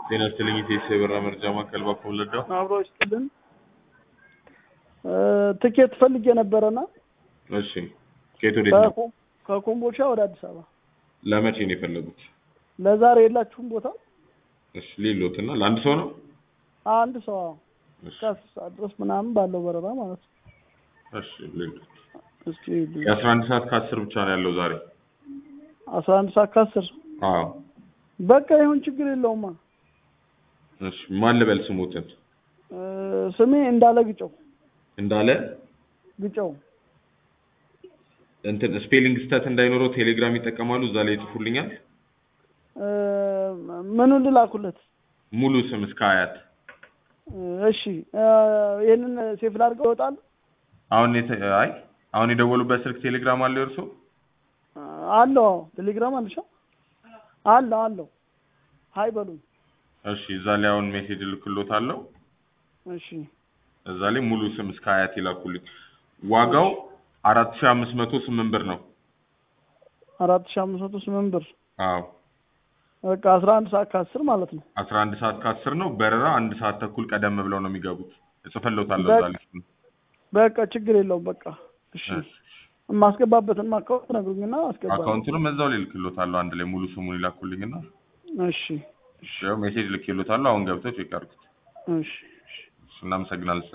ጤና ይስጥልኝ ኢቴስ የበራ መርጃ ማዕከል ባኮ ወለደው። አብሮ ይስጥልን። ትኬት ፈልጌ ነበረና እሺ ከየት ወዴት ነው? ከኮ- ከኮምቦልቻ ወደ አዲስ አበባ ለመቼ ነው የፈለጉት? ለዛሬ የላችሁም ቦታ? እሺ ሌሎት እና ለአንድ ሰው ነው? አንድ ሰው አዎ፣ እሺ እስከ አስር ሰዓት ድረስ ምናምን ባለው በረራ ማለት ነው። እሺ ሌሎት እስኪ የአስራ አንድ ሰዓት ከአስር ብቻ ነው ያለው ዛሬ። አስራ አንድ ሰዓት ከአስር አዎ በቃ ይሁን ችግር የለውማ። እሺ ማን ልበል ስሙትን? እ፣ ስሜ እንዳለ ግጨው እንዳለ ግጨው እንትን ስፔሊንግ ስተት እንዳይኖረው ቴሌግራም ይጠቀማሉ። እዛ ላይ ይጽፉልኛል። እ፣ ምኑን ልላኩለት? ሙሉ ስም እስከ አያት። እሺ እ፣ ይህንን ሴፍ ላድርገው ይወጣል? አሁን የተ- አይ አሁን የደወሉበት ስልክ ቴሌግራም አለው እርሶ? አለው አዎ፣ ቴሌግራም አለሻ? አለው አለው። ሀይ በሉኝ። እሺ እዛ ላይ አሁን ሜሴጅ እልክሎታለሁ። እሺ እዛ ላይ ሙሉ ስም እስከ አያት ይላኩልኝ። ዋጋው አራት ሺህ አምስት መቶ ስምንት ብር ነው። አራት ሺህ አምስት መቶ ስምንት ብር አዎ በቃ አስራ አንድ ሰዓት ከአስር ማለት ነው። አስራ አንድ ሰዓት ከአስር ነው። በረራ አንድ ሰዓት ተኩል ቀደም ብለው ነው የሚገቡት። እጽፍልዎታለሁ እዛ ላይ በቃ ችግር የለውም። በቃ እሺ የማስገባበትን አካውንት ነግሩኝና አስገባለሁ። አካውንቱንም እዛው ላይ እልክልዎታለሁ። አንድ ላይ ሙሉ ስሙን ይላኩልኝና እሺ ያው ሜሴጅ ልክልዎታለሁ። አሁን ገብተው ቼክ አድርጉት። እሺ እሺ እናመሰግናለን።